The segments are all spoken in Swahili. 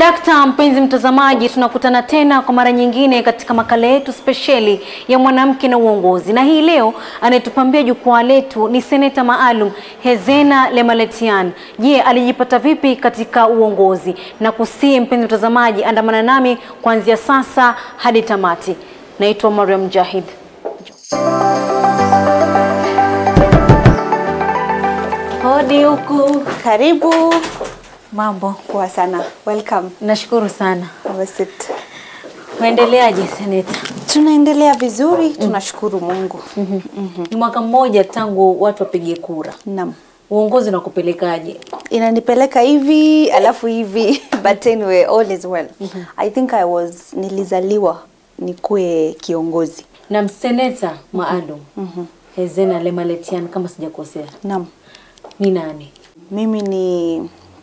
Swadakta, mpenzi mtazamaji, tunakutana tena kwa mara nyingine katika makala yetu spesheli ya mwanamke na uongozi, na hii leo anayetupambia jukwaa letu ni seneta maalum Hezena Lemaletian. Je, alijipata vipi katika uongozi? Na kusihi mpenzi mtazamaji, andamana nami kuanzia sasa hadi tamati. Naitwa Mariam Jahid. Hodi huku. Karibu. Mambo? Poa sana. Welcome. Nashukuru sana. Have a seat. Waendeleaje seneta? Tunaendelea vizuri, tunashukuru Mungu. Ni mwaka mmoja tangu watu wapige kura. Naam. Uongozi unakupelekaje? Inanipeleka hivi alafu hivi but anyway all is well. I think I was nilizaliwa nikuwe kiongozi. Na mseneta maalum Hezena Lemaletian, kama sijakosea, Naam. ni nani? Mimi ni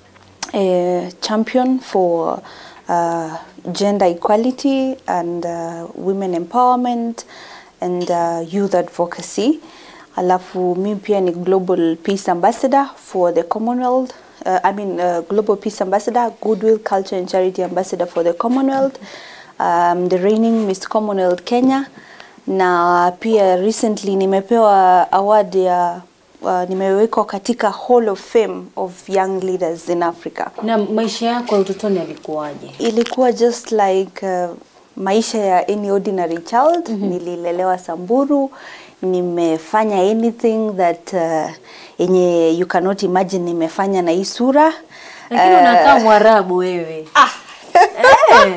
a champion for uh, gender equality and uh, women empowerment and uh, youth advocacy. Alafu mimi pia ni global peace ambassador for the Commonwealth. Uh, I mean uh, global peace ambassador, goodwill culture and charity ambassador for the Commonwealth. Um, the reigning Miss Commonwealth Kenya na pia recently nimepewa award ya uh, nimewekwa katika Hall of Fame of Young Leaders in Africa. Na maisha yako ya utotoni yalikuwaje? Ilikuwa just like uh, maisha ya any ordinary child. Nililelewa Samburu, nimefanya anything that uh, yenye you cannot imagine nimefanya na hii sura. Lakini unakaa Mwarabu wewe. Eh.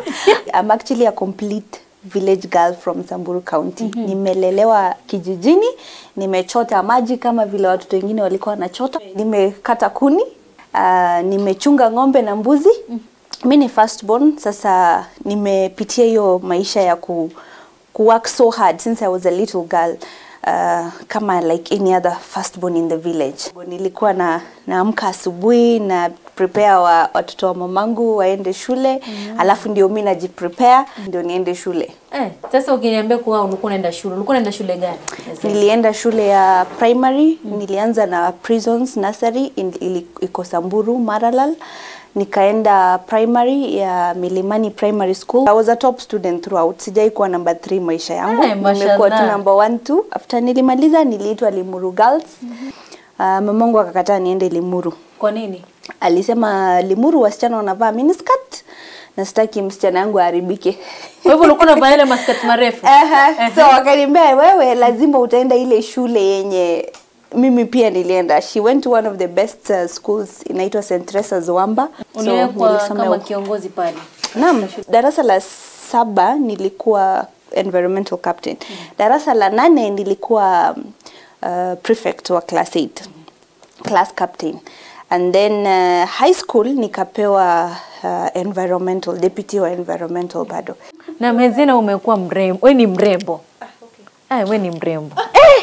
I'm actually a complete village girl from Samburu County. Nimelelewa kijijini, nimechota maji kama vile watoto wengine walikuwa wanachota. Nimekata kuni, uh, nimechunga ng'ombe na mbuzi. Mi ni firstborn, sasa nimepitia hiyo maisha ya ku, ku work so hard since I was a little girl. Uh, kama like any other firstborn in the village. Nilikuwa na naamka asubuhi na prepare wa, watoto wa mamangu waende shule alafu ndio mi najiprepare ndio niende shule. Eh, sasa ukiniambia kuwa ulikuwa unaenda shule, ulikuwa unaenda shule gani? Hezena? Nilienda shule ya primary, nilianza na Prisons Nursery in, ili, iko Samburu Maralal. Nikaenda primary ya Milimani Primary School. I was a top student throughout. Sijai kuwa number 3 maisha yangu. Eh, Nimekuwa tu mashallah. number 1 tu. After nilimaliza niliitwa Limuru Girls. Uh, mamangu akakataa niende Limuru. Kwa nini? Alisema Limuru wasichana wanavaa miniskirt na sitaki msichana yangu aharibike. Kwa hivyo ulikuwa unavaa yale maskati marefu? Aha, so wakaniambia wewe lazima utaenda ile shule yenye mimi pia nilienda. She went to one of the best uh, schools inaitwa St. Teresa's Wamba. Uliwekwa nilisomea kama huko. kiongozi pale. Naam, darasa la saba nilikuwa environmental captain. Darasa la nane nilikuwa um, uh, prefect wa class 8. Class captain. And then uh, high school nikapewa uh, environmental deputy wa environmental bado. Na Hezena umekuwa mrembo. Wewe ni mrembo. Ah, wewe ni mrembo. Eh!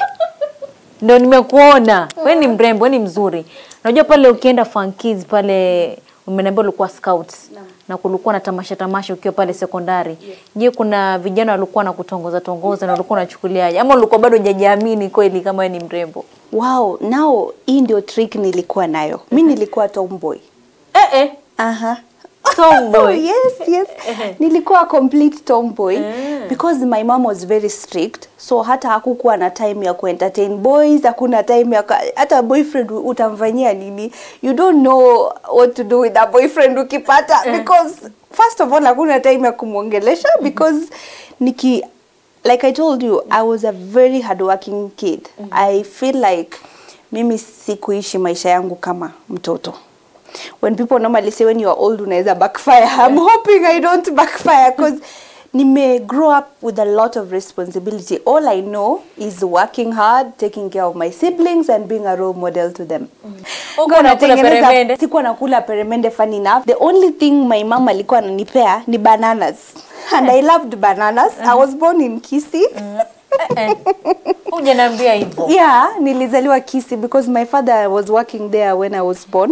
Ndio nimekuona. Wewe ni mrembo, wewe ni mzuri. Unajua pale ukienda Funkies pale umeniambia ulikuwa scouts na kulikuwa na tamasha tamasha ukiwa pale sekondari. Je, kuna vijana walikuwa na kutongoza tongoza na ulikuwa unachukuliaje? Ama ulikuwa bado hujajiamini kweli kama wewe ni mrembo? Wow, now hii ndio trick nilikuwa nayo. Mi nilikuwa tomboy. Eh eh. Aha. Tomboy. yes, yes. Nilikuwa complete tomboy because my mom was very strict. So hata hakukuwa na time ya kuentertain boys, hakuna time ya ka- hata boyfriend utamfanyia nini? You don't know what to do with a boyfriend ukipata because first of all hakuna time ya kumwongelesha because niki like I told you, I was a very hardworking kid. I feel like mimi sikuishi maisha yangu kama mtoto. When people normally say when you are old unaweza backfire, I'm hoping I don't backfire because nime grow up with a lot of responsibility. All I know is working hard, taking care of my siblings and being a role model to them. Huko unakula Natengeneza- peremende? Sikuwa nakula peremende funny enough. The only thing my mom alikuwa ananipea ni bananas. And I loved bananas. I was born in Kisii. Eh, eh. Hujaniambia hivyo. Yeah, nilizaliwa Kisii because my father was working there when I was born.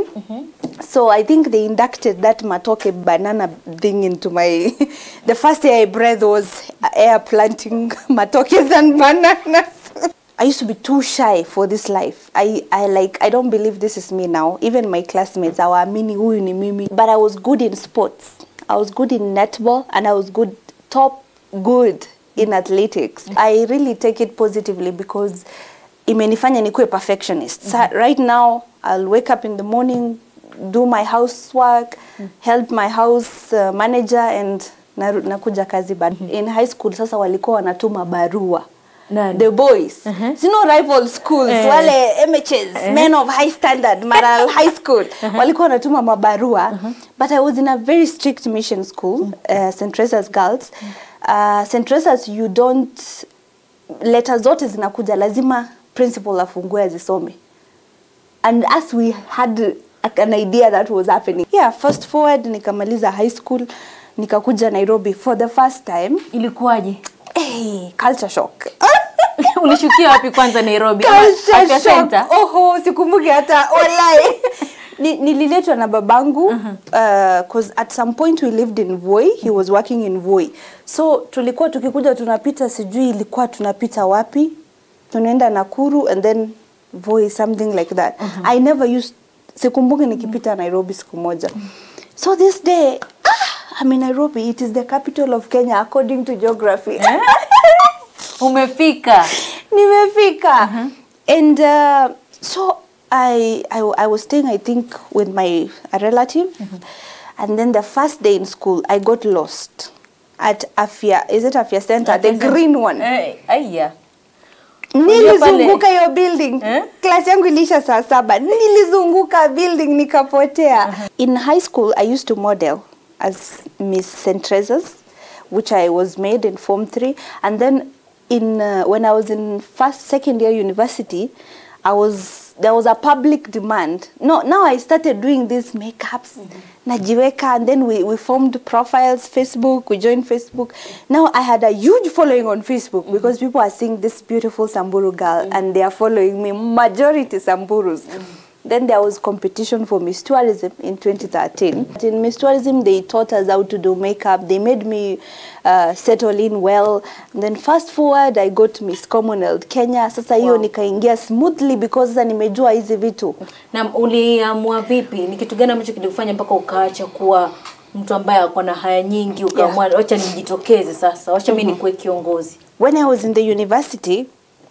So I think they inducted that matoke banana thing into my the first year I breathed was air planting matokes and bananas. I used to be too shy for this life. I, I like I don't believe this is me now. Even my classmates, hawaamini huyu ni mimi. But I was good in sports. I was good in netball and I was good top good in athletics. I really take it positively because imenifanya nikuwe perfectionist. So right now I'll wake up in the morning, do my housework, help my house uh, manager and naru- nakuja kazi baada. In high school sasa walikuwa wanatuma barua Nani? the boys sino rival schools Eh. wale MHs men of high standard Maral high school walikuwa wanatuma mabarua but I was in a very strict mission school uh, St Teresa's girls uh, St Teresa's you don't letter zote zinakuja lazima principal afungue azisome and as we had an idea that was happening yeah fast forward nikamaliza high school nikakuja Nairobi for the first time Ilikuwaje? hey, culture shock Ulishukia wapi kwanza Nairobi? Ama Culture Afya shock. Center? Oho, sikumbuki hata walai. Ni- Nililetwa na babangu uh, cause at some point we lived in Voi, he was working in Voi. So tulikuwa tukikuja tunapita sijui ilikuwa tunapita wapi? Tunaenda Nakuru and then Voi something like that. I never used sikumbuki nikipita Nairobi siku moja. So this day ah, I'm in Nairobi. It is the capital of Kenya according to geography. Umefika. nimefika and uh, so I, I I was staying I think with my a relative and then the first day in school I got lost at Afia is it Afia Center the green one Eh, aya. nilizunguka hiyo building Eh? class yangu ilisha saa saba nilizunguka building nikapotea in high school I used to model as Miss St. Teresa's which I was made in form 3 and then in uh, when I was in first second year university I was there was a public demand no now I started doing these makeups najiweka and then we, we formed profiles Facebook we joined Facebook now I had a huge following on Facebook because people are seeing this beautiful Samburu girl and they are following me majority Samburus then there was competition for Miss Tourism in 2013. In Miss Tourism, they taught us how to do makeup. They made me uh, settle in well. And then fast forward, I got Miss Commonwealth Kenya. Sasa hiyo Wow. nikaingia smoothly because sasa nimejua hizi vitu. Na uliamua vipi? Ni kitu gani ambacho kilikufanya mpaka ukaacha kuwa mtu ambaye ako na haya nyingi ukaamua wacha nijitokeze sasa, wacha mimi nikuwe kiongozi. When I was in the university,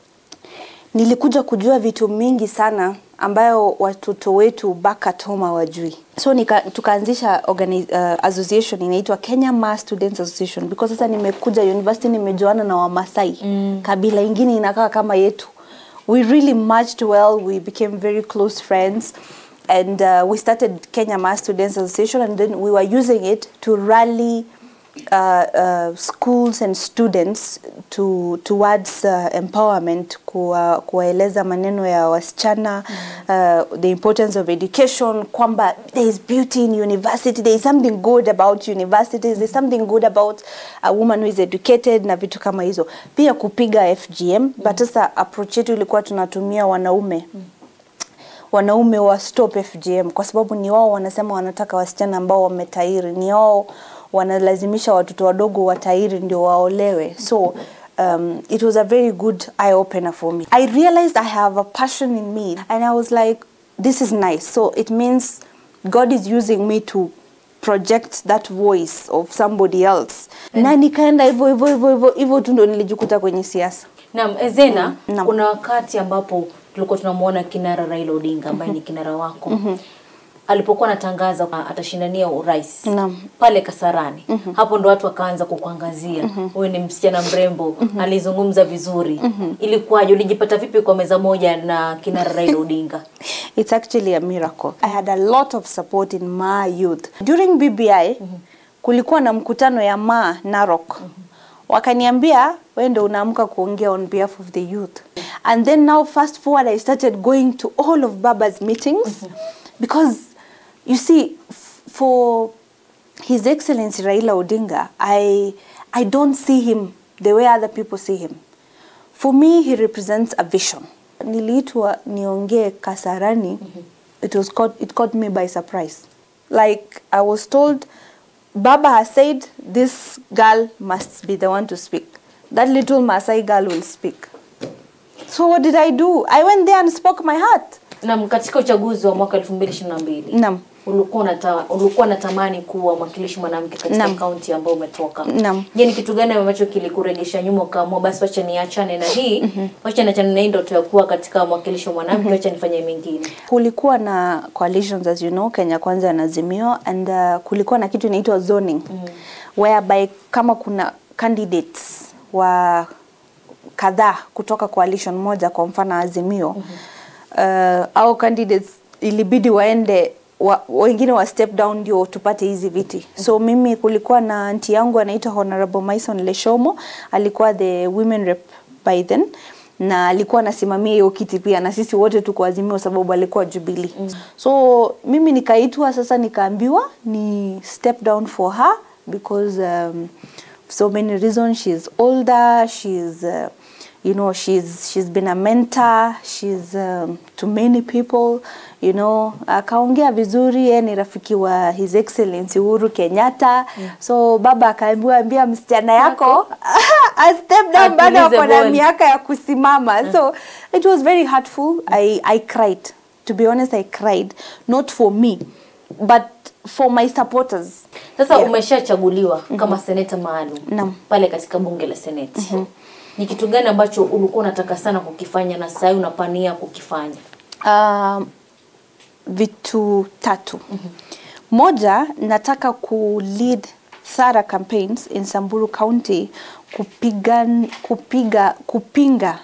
nilikuja kujua vitu mingi sana ambayo watoto wetu back at home hawajui. So nika, tukaanzisha organi- uh, association inaitwa Kenya Mass Students Association because sasa nimekuja university nimejuana na Wamasai mm. kabila ingine inakaa kama yetu. We really matched well, we became very close friends and uh, we started Kenya Mass Students Association and then we were using it to rally uh, uh, schools and students to towards uh, empowerment kuwa, kuwaeleza maneno ya wasichana uh, the importance of education kwamba there is beauty in university there is something good about universities there is something good about a woman who is educated na vitu kama hizo pia kupiga FGM but sasa approach yetu ilikuwa tunatumia wanaume wanaume wa stop FGM kwa sababu ni wao wanasema wanataka wasichana ambao wametairi, ni wao wanalazimisha watoto wadogo watairi ndio waolewe. So um, it was a very good eye opener for me. I realized I have a passion in me and I was like this is nice. So it means God is using me to project that voice of somebody else. Na nikaenda hivyo hivyo hivyo hivyo hivyo tu ndo nilijikuta kwenye siasa. Naam, Ezena, Naam. kuna wakati ambapo tulikuwa tunamuona kinara Raila Odinga ambaye ni kinara wako alipokuwa anatangaza kwa- atashindania urais Naam. pale Kasarani, hapo ndo watu wakaanza kukuangazia huyu ni msichana mrembo, alizungumza vizuri. Ilikuwaje? Ulijipata vipi kwa meza moja na kinara Raila Odinga? It's actually a miracle. I had a lot of support in Ma youth. During BBI, kulikuwa na mkutano ya Ma Narok. Wakaniambia, wewe ndio unaamka kuongea on behalf of the youth. And then now fast forward I started going to all of Baba's meetings because you see f- for His Excellency Raila Odinga, I I don't see him the way other people see him. For me, he represents a vision. Niliitwa niongee Kasarani. It was caught, it caught me by surprise. Like I was told, Baba has said this girl must be the one to speak. That little Masai girl will speak. So what did I do? I went there and spoke my heart. Na katika uchaguzi wa mwaka 2022 Naam. ulikuwa unata, ulikuwa unatamani kuwa mwakilishi mwanamke katika Naam. kaunti ambayo umetoka. Naam. Je, ni kitu gani ambacho kilikurejesha nyuma ukaamua basi wacha niachane na hii, wacha niachane na hii ndoto ya kuwa katika mwakilishi wa mwanamke, wacha nifanye mengine. kulikuwa na coalitions as you know Kenya Kwanza na Azimio and uh, kulikuwa na kitu inaitwa zoning mm. whereby kama kuna candidates wa kadhaa kutoka coalition moja kwa mfano Azimio mm -hmm. uh, au candidates ilibidi waende wa, wengine wa step down ndio tupate hizi viti. Mm -hmm. So mimi kulikuwa na anti yangu anaitwa Honorable Maison Leshomo, alikuwa the women rep by then na alikuwa anasimamia hiyo kiti pia na sisi wote tuko Azimio sababu alikuwa Jubilee. Mm. So mimi nikaitwa sasa nikaambiwa ni step down for her because um, so many reasons she's older, she's uh, you know she's she's been a mentor she's um, to many people you know akaongea vizuri yeye ni rafiki wa his excellency Uhuru Kenyatta mm. so baba akaambiwa ambia msichana yako a step down bado Atulize ako na ball. miaka ya kusimama mm. so it was very hurtful I I cried to be honest I cried not for me but for my supporters Sasa Yeah. umeshachaguliwa kama seneta maalum Naam. pale katika bunge la seneti. Ni kitu gani ambacho ulikuwa unataka sana kukifanya na sasa unapania kukifanya? um, vitu tatu moja nataka ku lead thara campaigns in Samburu County kupiga, kupiga, kupinga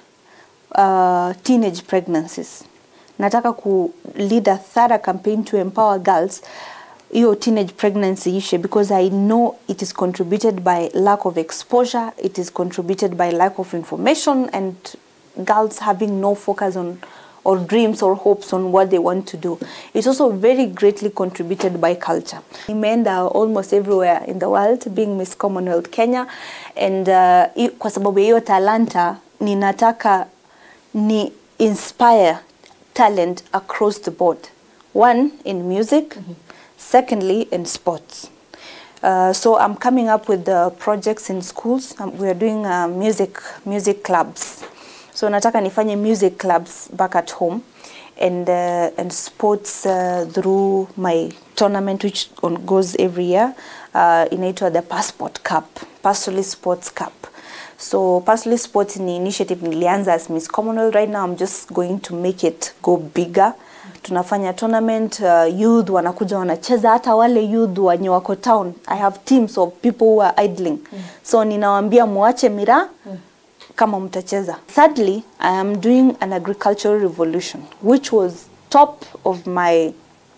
uh, teenage pregnancies nataka ku lead a thara campaign to empower girls hiyo teenage pregnancy issue because I know it is contributed by lack of exposure, it is contributed by lack of information and girls having no focus on or dreams or hopes on what they want to do. It's also very greatly contributed by culture. Nimeenda almost everywhere in the world being Miss Commonwealth Kenya and uh, i- kwa sababu ya hiyo talanta ninataka ni inspire talent across the board. One in music, secondly in sports. Uh, so I'm coming up with the projects in schools. Um, we are doing uh, music music clubs. So nataka nifanye music clubs back at home and uh, and sports uh, through my tournament which on, goes every year. Uh, inaitwa the Passport Cup, Pastorally Sports Cup. So Pastorally Sports ni initiative nilianza as Miss Commonwealth. Right now I'm just going to make it go bigger. Tunafanya tournament uh, youth wanakuja wanacheza, hata wale youth wenye wako town. I have teams of people who are idling. So ninawaambia muache miraa kama mtacheza. Thirdly, I am doing an agricultural revolution which was top of my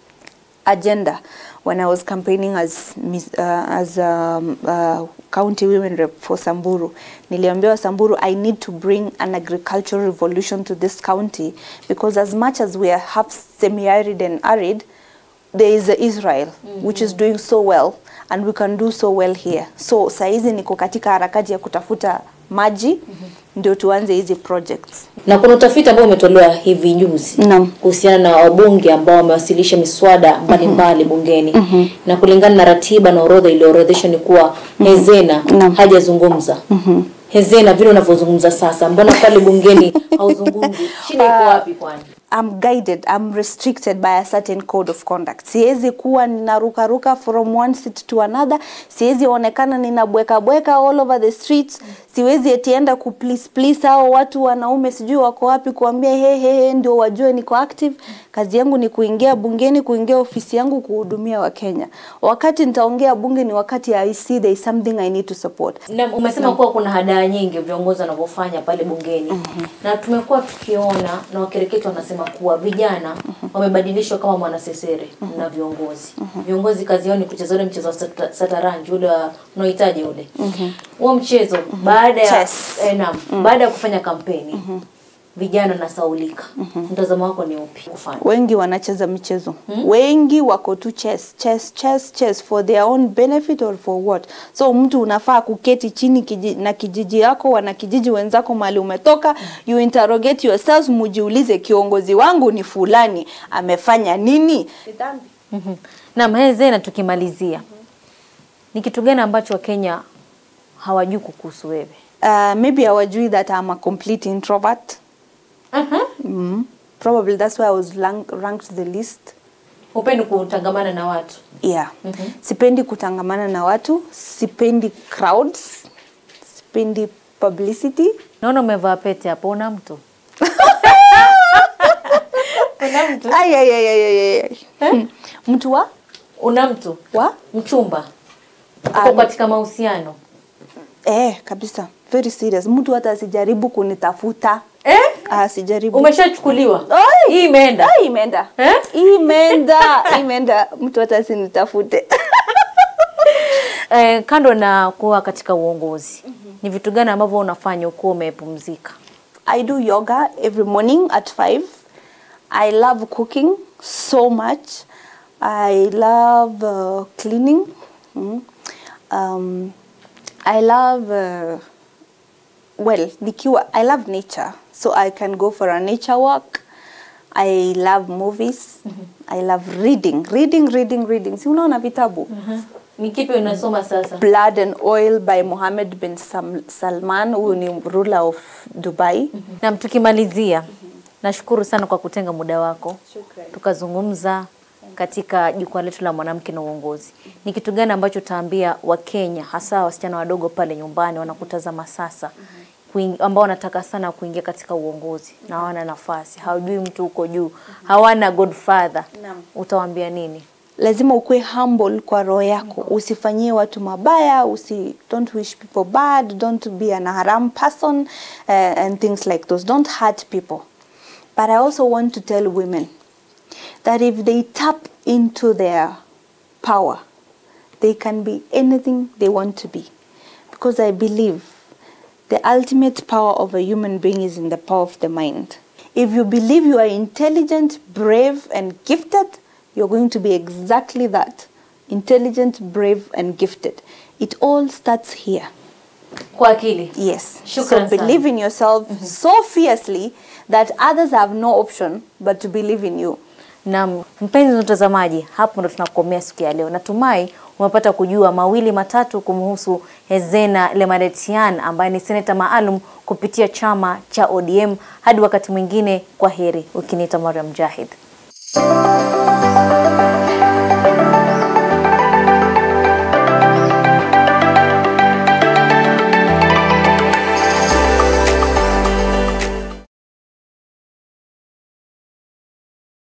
agenda when I was campaigning as Miss- uh, as um, uh, county women rep for Samburu. Niliambiwa Samburu, I need to bring an agricultural revolution to this county because as much as we are half semi-arid and arid, there is Israel which is doing so well and we can do so well here. So saizi niko katika harakati ya kutafuta maji ndio tuanze hizi projects. Na kuna utafiti ambao umetolewa hivi juzi Naam. kuhusiana na wabunge ambao wamewasilisha miswada mbalimbali bungeni na kulingana na ratiba na orodha iliyoorodheshwa ni kuwa Hezena Naam. hajazungumza. Hezena vile unavyozungumza sasa, mbona pale bungeni hauzungumzi? Shida iko wapi kwani? I'm guided, I'm restricted by a certain code of conduct. Siwezi kuwa ninarukaruka from one seat to another. Siwezi onekana ninabweka bweka all over the streets. Siwezi etienda ku please please hao watu wanaume sijui wako wapi kuambia he he he ndio wajue niko active. Kazi yangu ni kuingia bungeni, kuingia ofisi yangu kuhudumia Wakenya. Wakati nitaongea bunge ni wakati I see there is something I need to support. Na umesema kuwa kuna hadaa nyingi viongozi wanavyofanya pale bungeni na tumekuwa tukiona na wakereketo wanasema kuwa vijana wamebadilishwa kama mwanasesere na viongozi. Viongozi kazi yao ni kucheza ule mchezo wa sata- sataranji ule wa- unaohitaji ule huo mchezo baada ya Chess. eh, naam, baada ya kufanya kampeni vijana nasaulika. Mtazamo wako ni upi kufanya? wengi wanacheza michezo wengi wako tu chess, chess, chess, chess for their own benefit or for what so mtu unafaa kuketi chini kiji, na kijiji yako wana kijiji wenzako mahali umetoka you interrogate yourselves mujiulize kiongozi wangu ni fulani amefanya nini Mhm. Naam, he Zena, tukimalizia ni kitu gani ambacho Wakenya hawajui kukuhusu wewe? uh, maybe hawajui that I'm a complete introvert mm. probably that's why i was rank, ranked the least Hupendi kutangamana na watu. yeah sipendi kutangamana na watu sipendi crowds sipendi publicity Naona umevaa pete hapo, una mtu? una mtu? ay, ay, ay, ay, ay, ay. Hmm. mtu wa Una mtu? wa Mchumba? Ah, Uko katika mahusiano? eh kabisa very serious mtu hata asijaribu kunitafuta Eh? asijaribu Umeshachukuliwa? Ai! Hii imeenda. Ah, imeenda Eh? imeenda imeenda mtu hata asinitafute Eh, kando na kuwa katika uongozi, ni vitu gani ambavyo unafanya ukiwa umepumzika? I do yoga every morning at 5. I love cooking so much. I love uh, cleaning. Mm. Um, I love, uh, well, nikiwa, I love nature. So I can go for a nature walk. I love movies. I love reading. Reading, reading, reading. Si unaona vitabu? Ni kipi unasoma sasa? Blood and Oil by Mohammed bin Sam- Salman. Huyu ni ruler of Dubai. Na tukimalizia, nashukuru sana kwa kutenga muda wako Shukrani. tukazungumza katika jukwaa letu la mwanamke na uongozi. Ni kitu gani ambacho utaambia Wakenya hasa wasichana wadogo pale nyumbani wanakutazama sasa kuing- ambao wanataka sana kuingia katika uongozi na hawana nafasi, hawajui mtu huko juu, hawana godfather, Naam. utawaambia nini? lazima ukuwe humble kwa roho yako usifanyie watu mabaya usi don't wish people bad don't be an haram person uh, and things like those don't hurt people but i also want to tell women that if they tap into their power they can be anything they want to be because i believe the ultimate power of a human being is in the power of the mind. If you believe you are intelligent, brave, and gifted, you're going to be exactly that intelligent, brave, and gifted. It all starts here. Kwa akili. Yes. Shukran so believe in yourself so fiercely that others have no option but to believe in you. Na mpenzi mtazamaji, hapo ndo tunakomea siku ya leo. Natumai umepata kujua mawili matatu kumhusu Hezena Lemaretian ambaye ni seneta maalum kupitia chama cha ODM. Hadi wakati mwingine, kwa heri. Ukiniita Mariam Jahid.